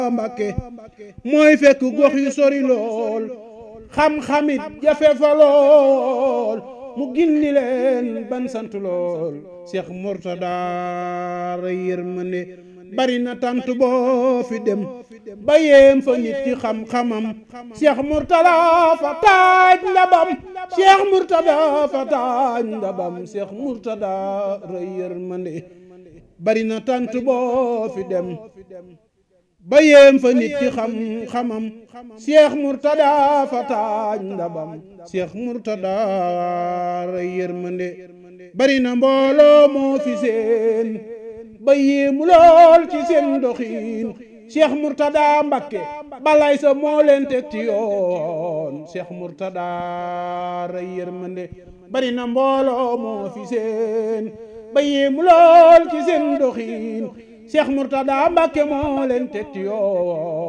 Mbàkke mooy fekk gox yu sori lool xam-xamit jafe fa lool mu gindi leen ban sant lool Cheikh Mourtada ray yërmande bari na tant boo fi dem ba yéem fa nit ci xam-xamam Cheikh Mourtada fa taaj ndabam Cheikh Mourtada fa taaj ndabam Cheikh Mourtada ray yërmande bari na tant boo fi dem ba yéem fa nit ci xam-xamam Cheikh Mourtada fa taaj ndabam Cheikh Mourtada ray yërmande bari na mbooloo moo fi seen ba yéemu lool ci seen doxiin Cheikh Mourtada Mbakke balay sa moo leen teg ci yoon Cheikh Mourtada ray yërmande bari na mbooloo moo fi seen ba yéemu lool ci seen doxiin Cheikh Mourtada Mbakke moo leen teg ci yoon